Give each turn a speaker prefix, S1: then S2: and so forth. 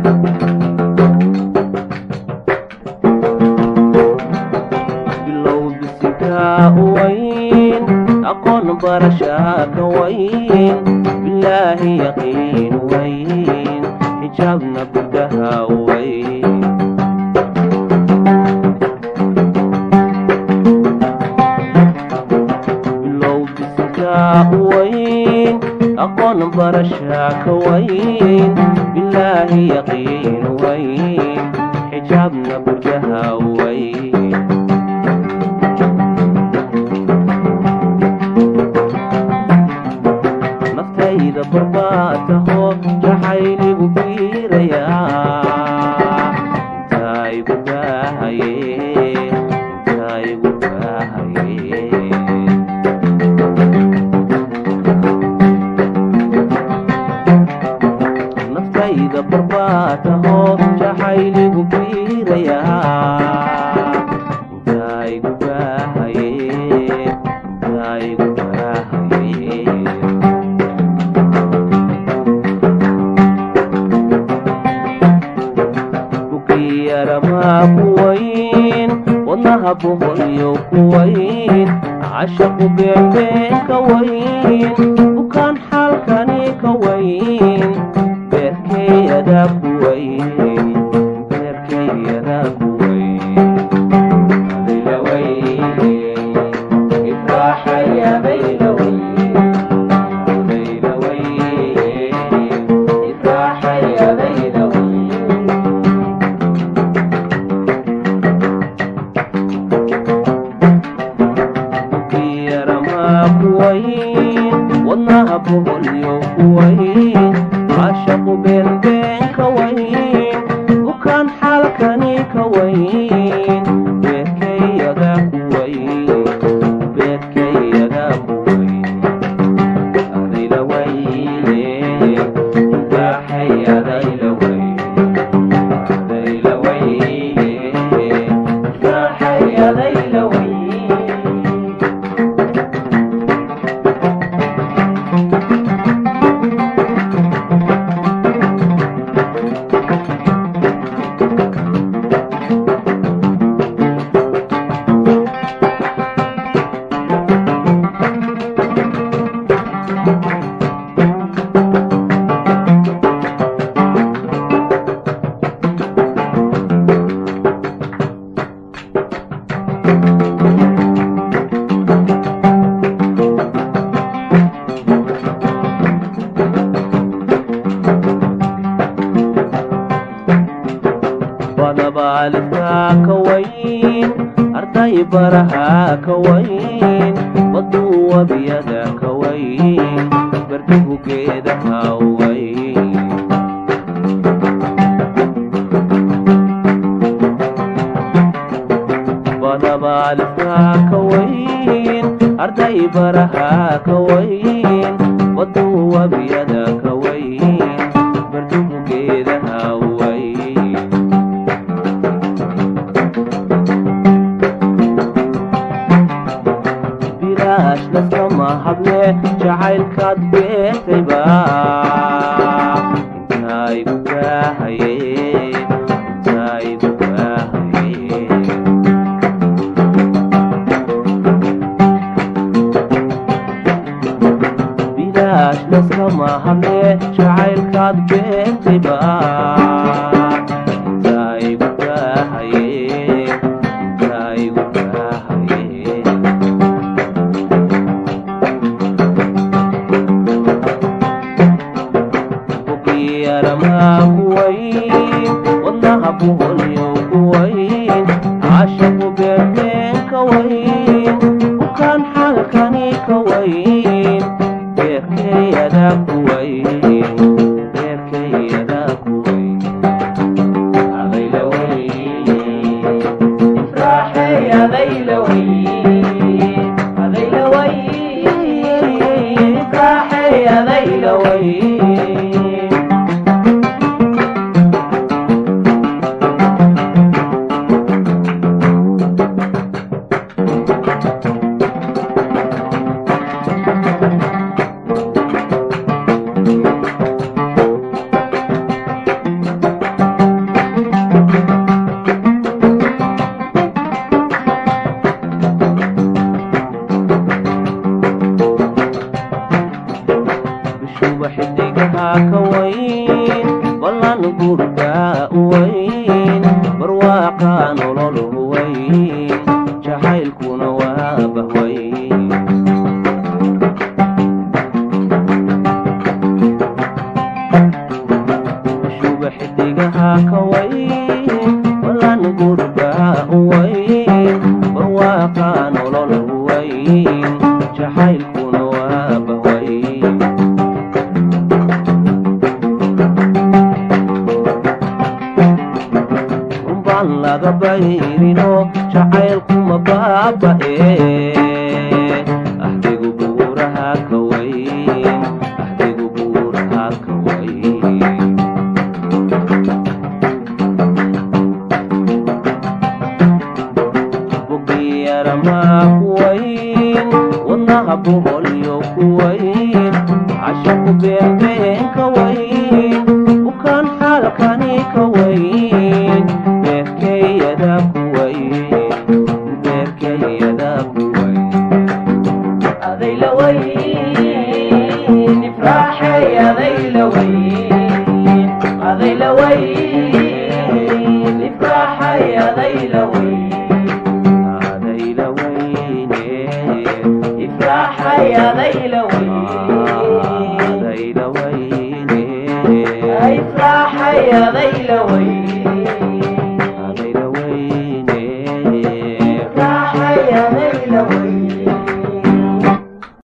S1: bilow bisinkaa u wayn aqoon barashaa ka wayn bilaahi yaqiin wayn xijaabna gudaha wayn bilow bisinkaa u wayn aqoon barashaa ka wayn bilaahi yaqiin wayn xijaabna gudaha wayn naftayda barbaataho jaxayligu biirayaa intaygu baahaye intaygu baahaye naftayda barbaataho jaxayligu biirayaa intaygu baahaye intaygu baahaye bukiyaramaa ku wayn wadnaha boholyo ku wayn cashaqu beembeen ka wayn bukaan xaalkani ka wayn beerkeyadaa ku wayn beerkeyadaa ku wayn adila wayn ifraaxaya bayla wayn bayla wayn ifraaxaya bayla wayn bukiyaramaa ku wayn wadnaha boholyo ku wayn cashaqu beenbeen ka wayn bukaan xaalkani ka wayn beerkeyadaa ku wayn beerkeyadaa ku wayn adayla wayne baaxay adayla wayn adayla wayne baaxay adayla wayn badabaalkaa ka wayn arday barahaa ka wayn baduu wabiyada ka wayn barduhu geedaha wayn badabaalkaa ka wayn arday barahaa ka wayn baduu wabiyada ka wayn barduhu geedaha wayn bilaash laskama hable jacaylkaad beertayba intaygu baahaye intaygu baahaye bilaash laskama hable jacaylkaad beertayba intaygu baahaye intaygu baahaye bukiyaramaa ku wayn wadnaha boholyo ku wayn cashaqu beembeen ka wayn bukaan xaalkani ka wayn beerkeyadaa ku wayn beerkeyadaa ku wayn adayla wayn ifraaxey adayla wayn adayla wayn ifraaxey adayla wayn gurba weyn barwaaqa nolol weyn jacaylkuna waa bahweyn shuba xidigaha ka weyn walan gurba weyn barwaaqa nolol weyn jacaylkuna waa bahweyn runbaan laga bayrino jacaylkuma baaba'e ahdigu buuraha ka weyn ahdigu buuraha ka weyn bugiyaramaa ku weyn wadnaha boholyo ku weyn cashaku beebeen ka weyn bukaan xaalkani ka weyn beerkeyada ku weyn beerkeyada ku weyn
S2: adayla weyn ifraaxay adayla weyn adayla weyn ifraaxay adayla weyn
S1: adayla weyne
S2: ifraaxay adayla weyn
S1: adayla weyne
S2: ifraaxay adayla weyn